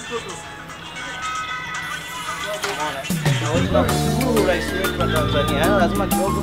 Unaona? Na kushukuru rais wetu wa Tanzania, Yaani lazima kidogo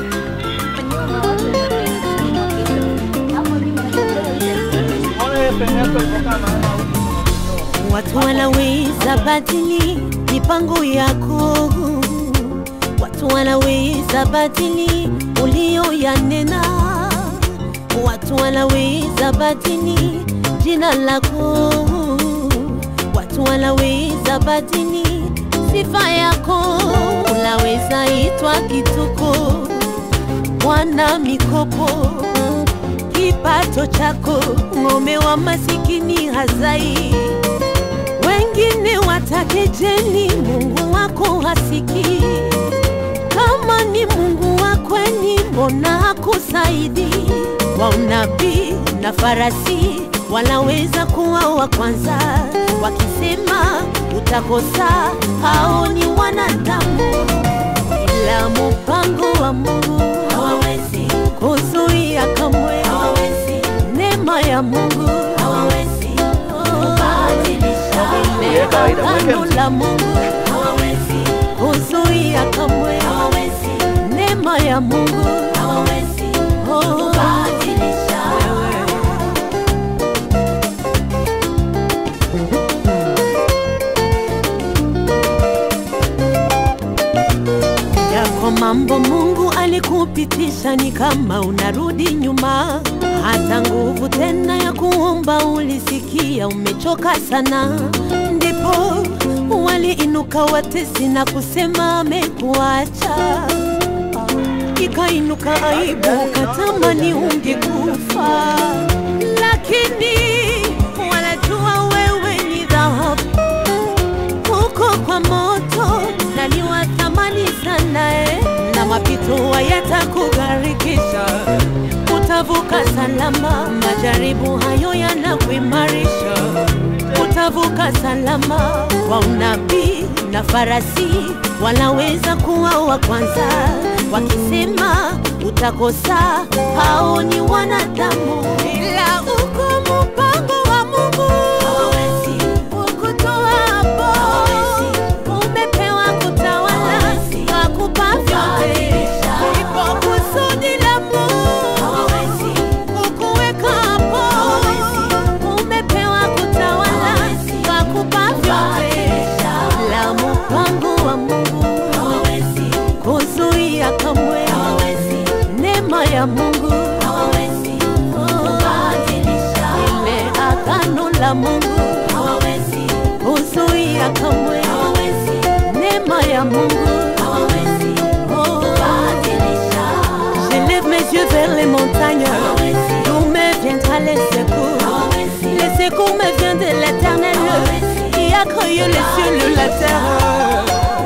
unaona ile peni yako ilipokaa maana huku Watu wanaweza badili mipango yako, watu wanaweza badili ulioyanena, watu wanaweza badili jina lako, watu wanaweza badili sifa yako, unaweza itwa kituko, mwana mikopo kipato chako, ng'ombe wa masikini hazai. Wengine watakejeli, Mungu wako hasiki. Kama ni Mungu wa kweli, mbona hakusaidi? Wa unabii na farasi wanaweza kuwa wa kwanza, wakisema utakosa, hao ni wanadamu, ila mpango wa Mungu hawawezi kuzuia kamwe, hawawezi neema ya Mungu hawawezi kubadilisha Ile kawaida, mweke agano mziki. la Mungu hawawezi kuzuia kamwe, hawawezi neema ya Mungu hawawezi kubadilisha yako mambo Mungu alikupitisha ni kama unarudi nyuma, hata nguvu tena ya kuomba ulisikia umechoka sana, ndipo waliinuka watesi na kusema amekuacha. Ikainuka aibu, ukatamani ungekufa, lakini wanajua wewe ni dhahabu huko kwa moto na ni wa thamani sana eh, na mapito hayatakugharikisha, utavuka salama. Majaribu hayo yanakuimarisha, utavuka salama. Kwa unabii na farasi wanaweza kuwa wa kwanza, wakisema utakosa, hao ni wanadamu, ila uko mpango wa Mungu hawawezi kukutoa hapo. Umepewa kutawala, akupa vyote, ipo kusudi la Mungu kukuweka hapo. Umepewa kutawala, akupa vyote, la mpango wa Mungu kuzuia kamwe, neema ya Mungu ile agano la Mungu kuzuia kamwe, neema ya Mungu J'élève mes yeux vers les montagnes, d'où me viendra les secours. Les secours me viennent de l'éternel, qui a créé les cieux et la terre.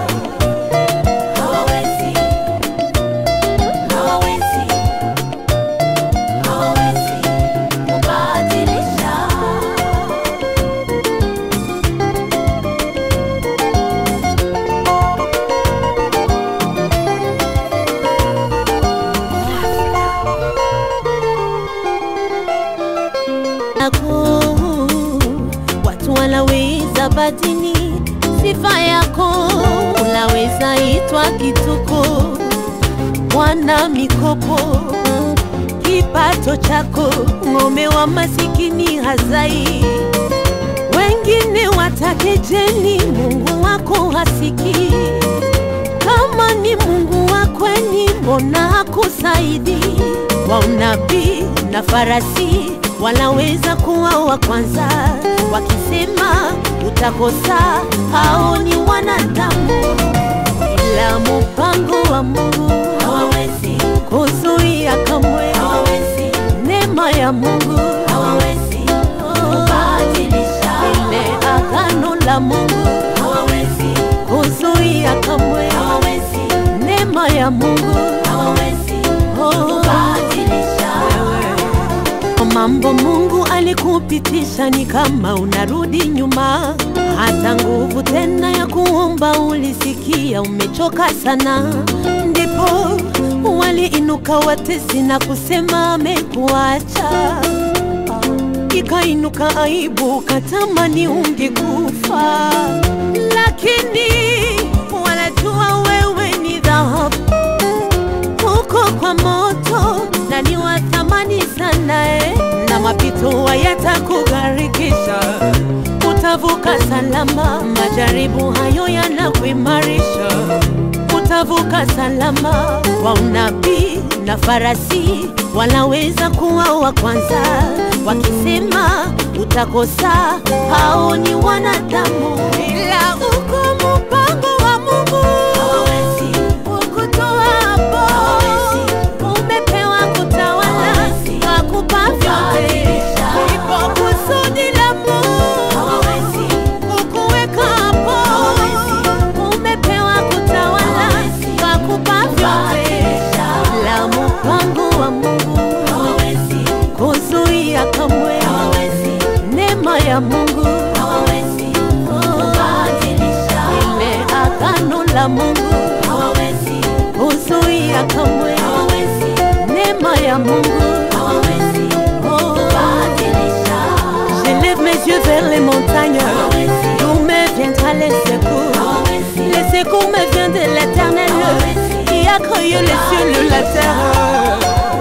yako watu wanaweza badili sifa yako, unaweza itwa kituko, mwana mikopo, kipato chako, ng'ombe wa masikini hazai. Wengine watakejeli, Mungu wako hasiki. Kama ni Mungu wa kweli, mbona hakusaidi? Wa unabii na farasi wanaweza kuwa wa kwanza, wakisema utakosa, hao ni wanadamu, ila mpango wa Mungu hawawezi kuzuia kamwe, hawawezi neema ya Mungu hawawezi kubadilisha ile agano la Mungu hawawezi kuzuia kamwe, hawawezi neema ya Mungu hawawezi kubadilisha mambo Mungu alikupitisha ni kama unarudi nyuma, hata nguvu tena ya kuomba ulisikia umechoka sana, ndipo waliinuka watesi na kusema amekuacha. ikainuka aibu, katamani ungekufa, lakini wanajua wewe ni dhahabu huko kwa moto na ni wa thamani sana eh, na mapito hayatakugharikisha, utavuka salama. Majaribu hayo yanakuimarisha, utavuka salama. Kwa unabii na farasi wanaweza kuwa wa kwanza, wakisema utakosa, hao ni wanadamu, ila uko mpango wa Mungu ukutoa hapo, umepewa kutawala, akupa vyote, ipo kusudi la Mungu kukuweka hapo, umepewa kutawala, akupa vyote, la mpango wa Mungu kuzuia kamwe, neema ya Mungu ile agano la Mungu kuzuia kamwe, neema ya Mungu Oh. Je lève mes yeux vers les montagnes, d'où me viendra les secours. Les secours me viennent de l'éternel, qui a créé les cieux et la terre.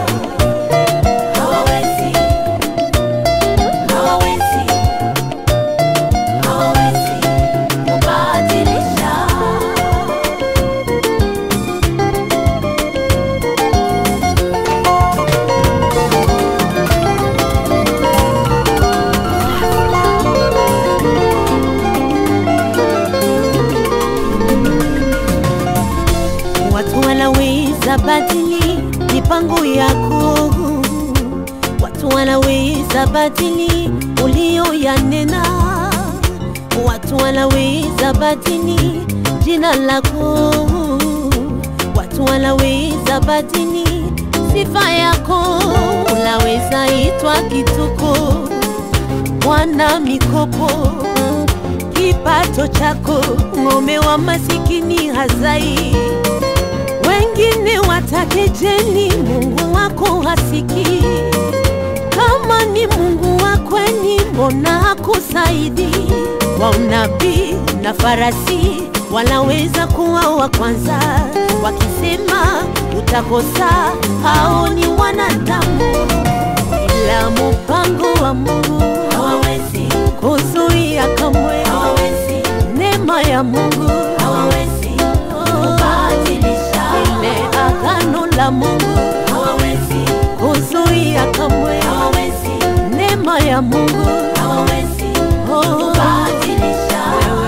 Watu wanaweza badili mipango yako, watu wanaweza badili ulioyanena, watu wanaweza badili jina lako, watu wanaweza badili sifa yako, unaweza itwa kituko, mwana mikopo kipato chako, ng'ombe wa masikini hazai. Wengine watakejeli, Mungu wako hasiki. Kama ni Mungu wa kweli, mbona hakusaidi? Wa unabii na farasi wanaweza kuwa wa kwanza, wakisema utakosa, hao ni wanadamu, ila mpango wa Mungu hawawezi kuzuia kamwe, neema ya Mungu hawawezi kubadilisha, ile agano la Mungu hawawezi kuzuia kamwe, neema ya Mungu hawawezi kubadilisha.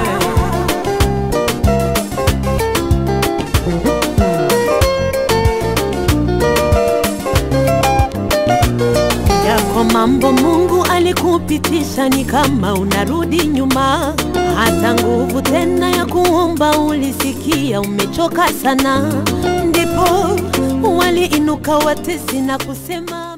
yako mambo Mungu alikupitisha ni kama unarudi nyuma, hata nguvu tena ya kuomba ulisikia umechoka sana, ndipo waliinuka watesi na kusema